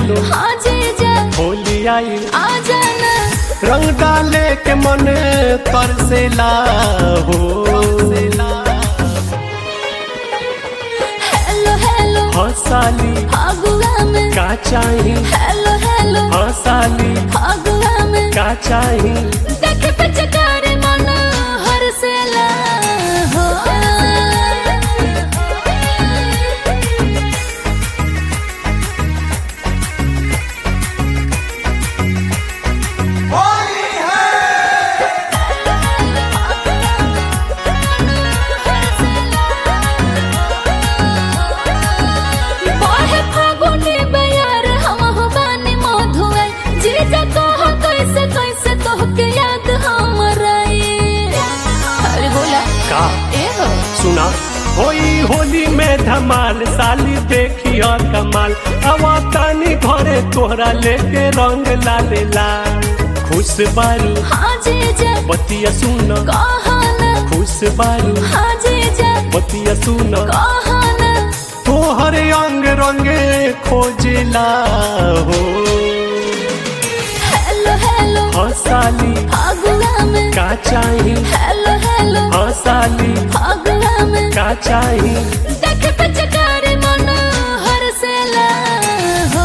आइलो हाँ जीजा होली आई आ जाना रंग डाले के मन तरसेला हो हेलो हेलो हंसाली फागुआ में का चाही हेलो हेलो हंसाली फागुआ में का चाही देख पिचकारी मन हरसेला हो बाहे फागुनी बयार हम हो बानी मधुआ जीजा कह कैसे कैसे तोहके याद हमरा अरे बोला का ए हो सुना होई होली में धमाल साली देखी और कमाल हवा तानी घरे तोहरा लेके रंग लाले लाल खुश बारू हाँ जीजा बतिया सुन कहना खुश बारू हाँ जीजा बतिया सुन कहना तोहर अंग रंगे खोजला हो हेलो हेलो हंसाली फागुआ में का चाही हेलो हेलो हंसाली फागुआ में का चाही देख पिचकारी मन हरसेला हो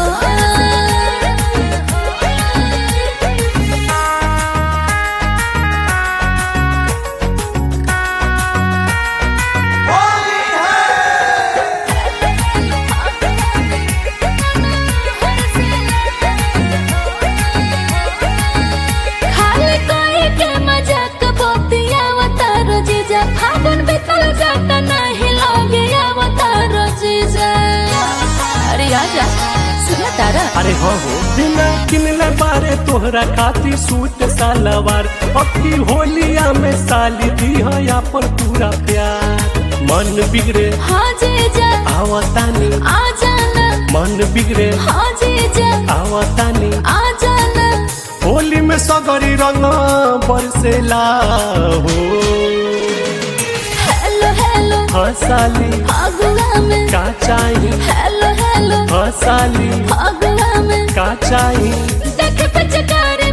खाली कोई के मजाक बोतिया अवतार जीजा फागुन बीतल जाता नहीं लगे अवतार जीजा अरे आजा सुना तारा अरे हो हो बिना किनले बारे तोहरा खाती सूट सलवार पक्की होलिया में साली दी है अपन पूरा प्यार मन बिगड़े हाँ जीजा आवतानी आ जाना मन बिगड़े हाँ जीजा आवतानी आ जाना होली में सगरी रंग बरसेला हो हेलो हेलो हंसाली फागुआ में का चाही हेलो हेलो हंसाली फागुआ में का चाही देख पिचकारी